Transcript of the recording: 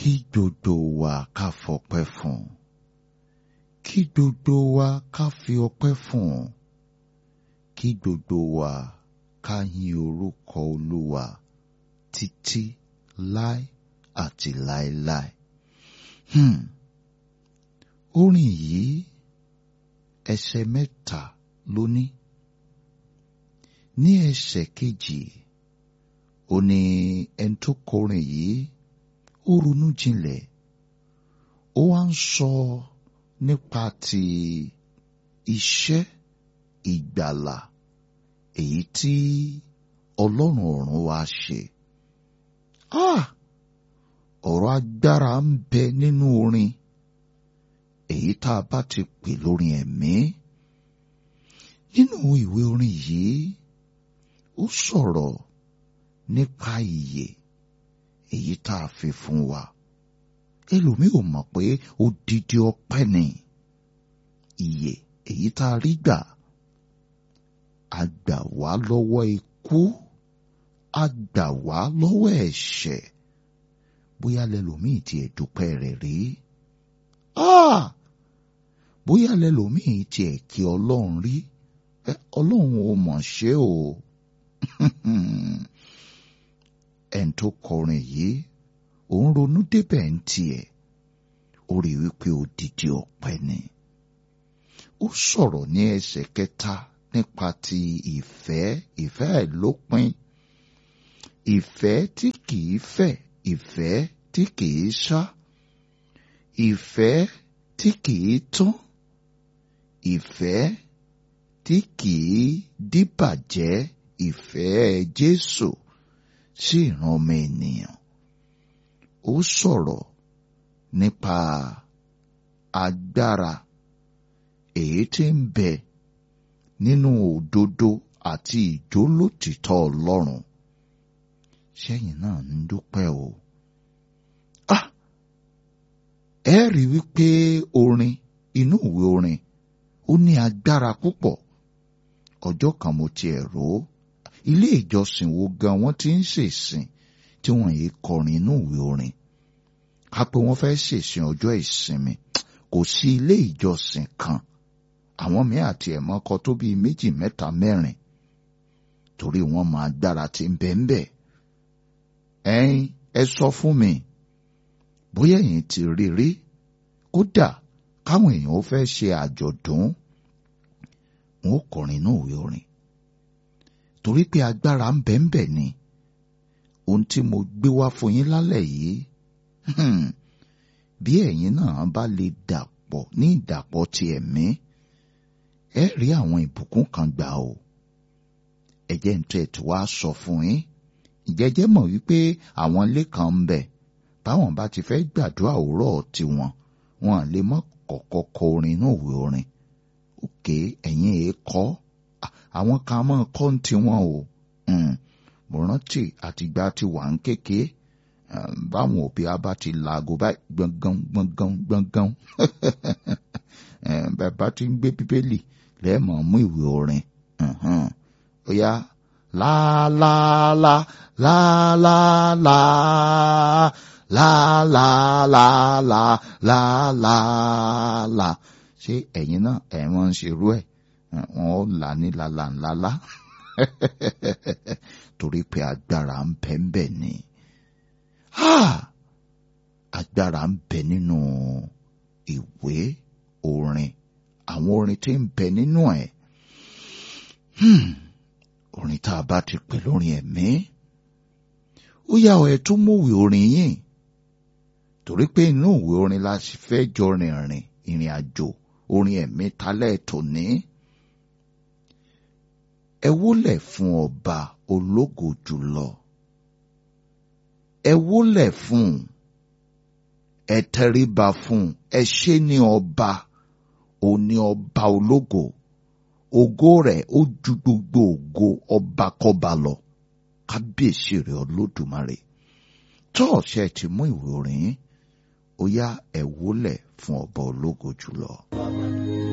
kí gbogbo wa ká fọpẹ́ fún un kí gbogbo wa ká fi ọpẹ́ fún un kí gbogbo wa ká yin orúkọ olúwa títí láé àti láéláé. Hmm. orin yìí ẹsẹ̀ mẹ́ta ló ní ní ẹsẹ̀ kejì ó ní ẹni tó kọrin yìí ó ronú jinlẹ̀ ó wá ń sọ nípa ti iṣẹ́ ìgbàlà èyí tí ọlọ́run ọ̀run wá ṣe. Ah! ọ̀rọ̀ agbára ń bẹ nínú orin èyí tá a bá ti pè lórin ẹ̀mí. Nínú ìwé orin yìí ó sọ̀rọ̀ nípa ìyè èyí tá a fi fún wa. Ẹlòmíì ò mọ̀ pé odidi ọpẹ́ ni ìyè èyí tá a rí gbà. A gbà wá lọ́wọ́ ikú, a gbà wá lọ́wọ́ ẹ̀ṣẹ̀. Bóyá lẹlòmíì tiẹ̀ dúpẹ́ rẹ̀ rí. Ah! Bóyá lẹlòmíì tiẹ̀ kí Ọlọ́run rí. Ọlọ́run ò mọ̀ ṣe o. ẹni tó kọrin yìí òun ronú débẹ̀ ń tiẹ̀ ó rí wípé odidi ọpẹ́ ni ó sọ̀rọ̀ ní ẹsẹ̀ kẹta nípa ti ìfẹ́ ìfẹ́ àìlópin ìfẹ́ tí kìí fẹ̀ ìfẹ́ tí kìí ṣá ìfẹ́ tí kìí tán ìfẹ́ tí kìí díbàjẹ́ ìfẹ́ Jésù sí ìran ọmọ ènìyàn. Ó sọ̀rọ̀ nípa agbára èyí tí ń bẹ nínú òdodo àti ìjólótìtọ́ Ọlọ́run. Sẹ́yìn náà ń dúpẹ́ o. Ah! Ẹ rí wípé orin inú ìwé orin ó ní agbára púpọ̀. Ọjọ́ kan mo tiẹ̀ rò ó ilé ìjọsìn wo gan wọ́n ti ń ṣèsìn tí wọ́n yìí kọrin inú ìwé orin ká pé wọ́n fẹ́ ṣèsìn ọjọ́ ìsinmi kò sí ilé ìjọsìn kan àwọn míì àti ẹ̀mọ́ kọ tó bíi méjì mẹ́ta mẹ́rin torí wọ́n máa gbára tí ń bẹ ń bẹ ẹ̀yin ẹ sọ fún mi bóyá ẹ̀yin ti rí rí kódà káwọn èèyàn ó fẹ́ ṣe àjọ̀dún wọn ó kọrin inú ìwé orin torí pé agbára ń bẹ ń bẹ ni ohun tí mo gbé wá fún yín lálẹ́ yìí bí ẹ̀yin náà bá lè dàpọ̀ ní ìdàpọ̀ ti ẹ̀mí ẹ rí àwọn ìbùkún kan gbà o ẹ̀jẹ̀ ń tẹ̀ tí wàá sọ fún yín ìjẹ́jẹ́ mọ̀ wípé àwọn ilé kan ń bẹ báwọn bá ti fẹ́ gbàdúrà òwúrọ̀ tiwọn wọn lè mọ́ kọ̀kọ́ kọ orin inú ìwé orin òkè ẹ̀yin èé kọ́ àwọn kan máa kọ́ ń tiwọn o mo rántí àtìgbà tí wà ń kéke báwọn òbí a bá ti laago báyìí gbọ̀ngàn gbọ̀ngàn gbọ̀ngàn bàbá ti ń gbé bíbélì lẹ́ẹ̀mọ̀ mú ìwé orin ó yá láàláàlá láàláàlá láàláàlá láàláàlá ṣé ẹ̀yin náà ẹ̀ wọ́n ń ṣerú ẹ̀ wọn ó là ní lala ńláńlá torí pé agbára ń bẹ ń bẹ ni agbára ń bẹ nínú ìwé orin àwọn orin tí ń bẹ nínú ẹ̀ orin tá a bá ti pè lórin ẹ̀mí ó yá ọ ẹ tún múwèé orin yìí torí pé inú ìwé orin la sì fẹ́ jọ rìnrìn ìrìn àjò orin ẹ̀mí talẹ́ tòní ẹ wólẹ̀ fún ọba ológo jùlọ ẹ wólẹ̀ fún ẹ tẹríba fún ẹ ṣe ní ọba òní ọba ológo ògo rẹ̀ ó ju gbogbo ògo ọbakọba lọ kábíyèsí rẹ̀ olódùmarè tọ́ọ̀ṣẹ́ ti mú ìwé orin ó yá ẹ wólẹ̀ fún ọba ológo jùlọ.